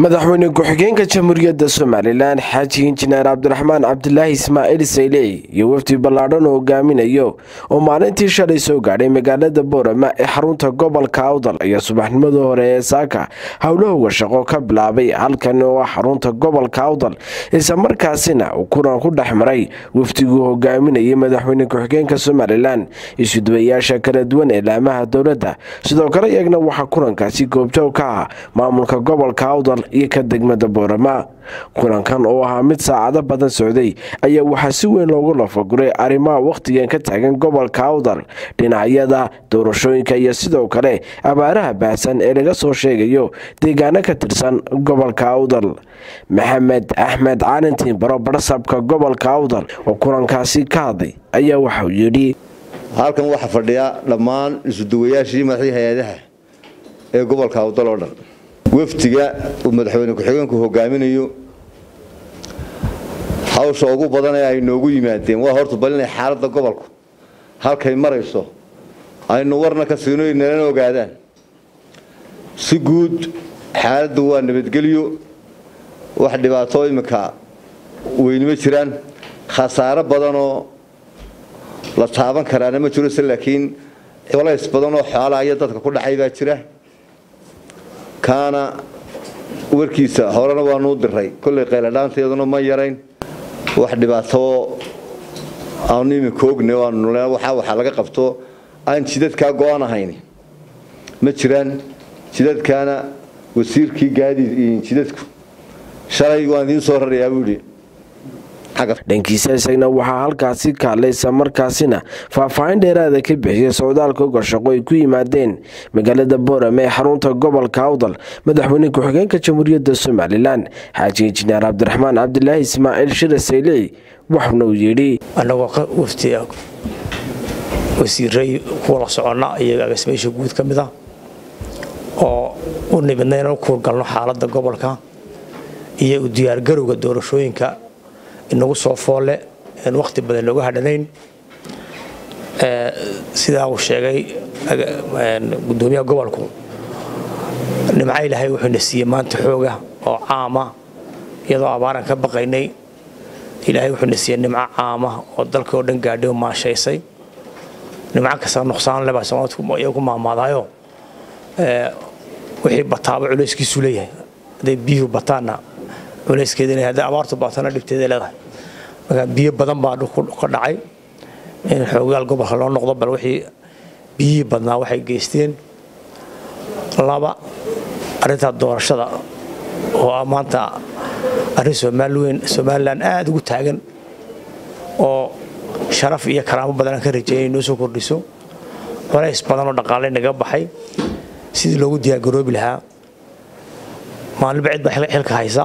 madaxweyne ku-xigeenka jamhuuriyadda somalilan xaaji injineer cabdiraxmaan cabdilaahi ismaaciil sayley iyo wafdi ballaadhan oo hogaaminayo oo maalintii shalay soo gaadhay magaalada boorama ee xarunta gobolka awdal ayaa subaxnimadii hore ee saaka howlahooga shaqo ka bilaabay halkan oo ah xarunta gobolka awdal islamarkaasina uu kulan ku dhex maray wafdiguu hogaaminayay madaxweyne ku-xigeenka somalilan isuduwayaasha kala duwan ee laamaha dowladda sidoo kale iyagna waxaa kulankaasi goobjoog ka ah maamulka gobolka awdal iyo ka degmada boorama kulankan oo ahaa mid saacado badan socday ayaa waxaa si weyn loogu lafaguray arrimaha wakhtigan ka taagan gobolka awdal dhinacyada doorashooyinka iyo sidoo kale abaaraha baahsan ee laga soo sheegayo deegaano ka tirsan gobolka awdal maxamed axmed caalintiin baro barsabka gobolka awdal oo kulankaasi ka hadlay ayaa waxauu yidhi halkan waxaa fadhiya dhammaan isuduwayaashii madaxdii hay-adaha ee gobolka awdal oo dhan wafdiga uu madaxweyne ku-xigeenku hogaaminayo hawsha ugu badan ee ay noogu yimaadeen waa horta bal inay xaaladda gobolku halkay marayso aynu warna ka siino nalana ogaadaan si guud xaaladdu waa nabadgelyo wax dhibaato iminka weynima jiraan khasaaro badanoo la taaban karaana ma jiro se laakiin colays badanoo xoolaa iyo dadka ku dhacay baa jira kaana warkiisa horena waanuu diray kollay qayladhaanteeduna ma yarayn wax dhibaato aanu iminka ogne waxaa waxaa laga qabto aan jidadkaa go-an ahayn ma jiraan jidadkaana wasiirkii gaadiid jidadku shalay waan idiin soo rarayaa buu yidhi dhankiisa isagna waxaa halkaasi kaalaysa markaasina faahfaahin dheeraada ka bixiyay socdaalka oga shaqo ay ku yimaadeen magaalada boorame ee xarunta gobolka awdal madaxweyne ku-xigeenka jamhuuriyadda somalilan xaaji injineer cabdiraxmaan cabdilaahi ismaaciil shire sayley waxuna uu yidhi annagoo wafti wasiiray kuwa la soconna iyaga agasmeysha guud ka mid ah oo u nimidna inaan u kuurgalno xaaladda gobolka iyo u diyaargarowga doorashooyinka inagu soo foolle aan wakhti badan looga hadhanayn sidaa uu sheegay gudoomiyaha gobolku nimco ilaahay wuxuuna siiyey maanta xooga oo caama iyadoo abaaran ka baqaynay ilaahay wuxuuna siiyey nimco caama oo dalka oo dhan gaadhay oo maashaysay nimco kasta nuqsaan lebaa soomaalidku ku maamaadaayo wixii bataaba culayskiisu leeyahay hadday biyuhu bataanna culayskeeda hadday abaartu baatana dhibteeda leedahay marka biyo badan baa ka dhacay in xoogaal gobolka loo noqdo bal wixii biyihii badnaa waxay geysteen laba arrintaa doorashada oo ah maanta arrin somaliweyn somalilan aada ugu taagan oo sharaf iyo karaamo badan aan ka rajeeyay inoo soo kordhiso culays badan oo dhaqaale naga baxay sidii loogu diyaargaroobi lahaa maalinba cid baa xilka haysa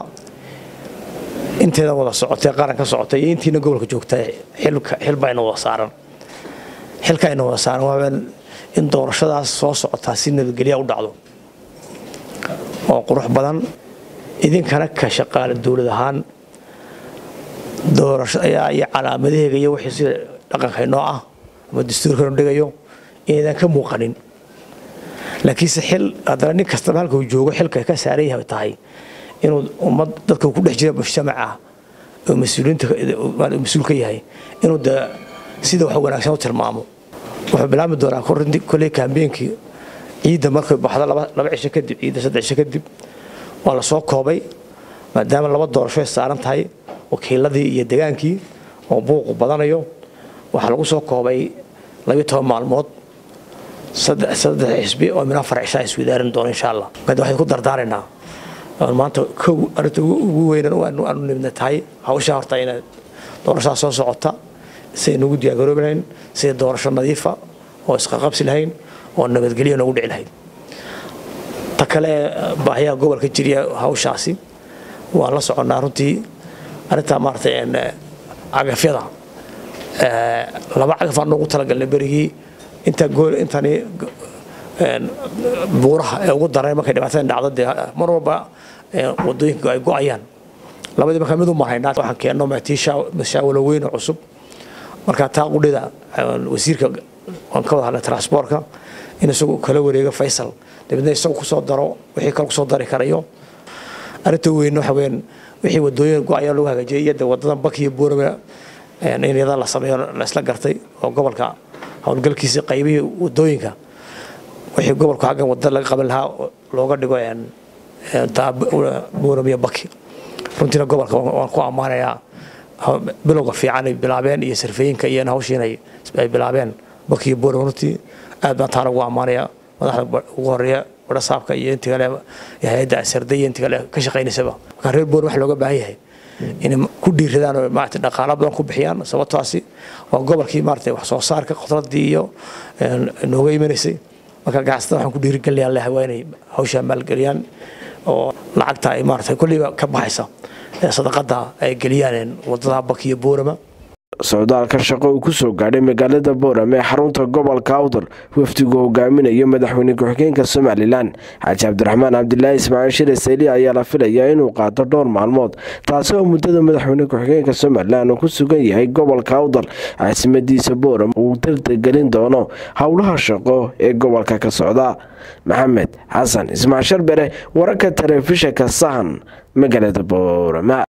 inteeda wada socotay qaran ka socotay iyo intiina gobolka joogta xilbayna wada saaran xilkayna wada saaran waa in doorashadaas soo socotaa si nabadgelya u dhacdo oo qurux badan idinkana ka shaqaale dowlad ahaan doorashada iyo calaamadaheega iyo wixii sida dhaqankaynoo ah ama dastuurkanu dhigayo inaydan ka muuqanin laakiinse xil haddana nin kastaba halka uu joogo xilka ka saaran yahay tahay inuu ummad dadka ku dhex jira mujtamaca oo mas-uuliyiinta mas-uul ka yahay inuu de sida wax wanaagsan u tilmaamo wuxuu bilaami doonaa kolley kaambeenkii ciidda markay baxdo laba cisho kadib ciidda saddex cisho kadib waa la soo koobay maadaama laba doorasho ay saaran tahay wakiiladii iyo degaankii oo buuqu badanayo waxaa lagu soo koobay labiyo toban maalmood saddex xisbi oo min afar cisho iswadaarin doono insha allah mid waxay ku dardaaraynaa maanta kow arrinta ugu weynan aanu nimidna tahay hawshaa horta ina doorashadaa soo socota siday nagu diyaargaroobi lahayn siday doorasho nadiifa oo isqaqabsi lahayn oo nabadgelyo noogu dhici lahayd ta kale baahiyaha gobolka jiriya hawshaasi waan la soconnaa runtii arrintaa maaragtay cagafyada laba cagaf aan noogu talagalnay berigii intaa gool intani buuraha ee ugu daray markay dhibaatada dhacdo dee mar walba wadooyinka ay go-ayaan labadii markaa mid u marhaynaa waxaan keenno mashaawalo weyn oo cusub markaa taa qudhida wasiirka waan ka wada hadlay transportka in isagu kala wareego faysal dabeedna isagu kusoo daro wixii kale kusoo dari karayo arrinta weyn waxa weyaan wixii wadooyin go-aya lagu hagaajiyay iyada wadadan bakiyo buurama in iyada la sameeyo laisla gartay oo gobolka howlgalkiisa qaybihii wadooyinka wixii gobolku xaggan wadada laga qaban lahaa looga dhigo buuram iyo baki runtiina gobolka waan ku ammaanayaa bilowga fiican ay bilaabeen iyo sarfeeyinka iyo hawshiin ay bilaabeen baki iyo buuram runtii aad baan taana ugu ammaanayaa madaxda ugu horeeya warasaabka iyo intii kale hay-adda sarday iyo intii kale ka shaqaynaysaba marka reer buuram waxa looga baahan yahay inay ku dhiiradaan oo maarata dhaqaalo badan ku bixiyaan sababtaasi waa gobolkii maarata wax soo saarka khudradii iyo nooga imanaysay marka ganacsatada waxaan ku dhiirigelinayaa leha waa inay hawshaa maalgeliyaan oo lacagta ay maarata kolliiba ka baxaysa sadaqada ay geliyaan wadada bakiyo buurama socdaalka shaqo uu kusoo gaadhay magaalada boorame ee xarunta gobolka awdal wafdigu hogaaminayo madaxweyne ku-xigeenka somalilan xaaji cabdiraxmaan cabdilaahi ismaaciil shire sayli ayaa la filayaa inuu qaato dhowr maalmood taasi oo muddada madaxweyne ku-xigeenka somalilan uu ku sugan yahay gobolka awdal caasimadiisa boorame uu dardagelin doono howlaha shaqo ee gobolka ka socda maxamed xasan ismaaciil sharbere wararka telefishinka sahan magaalada boorame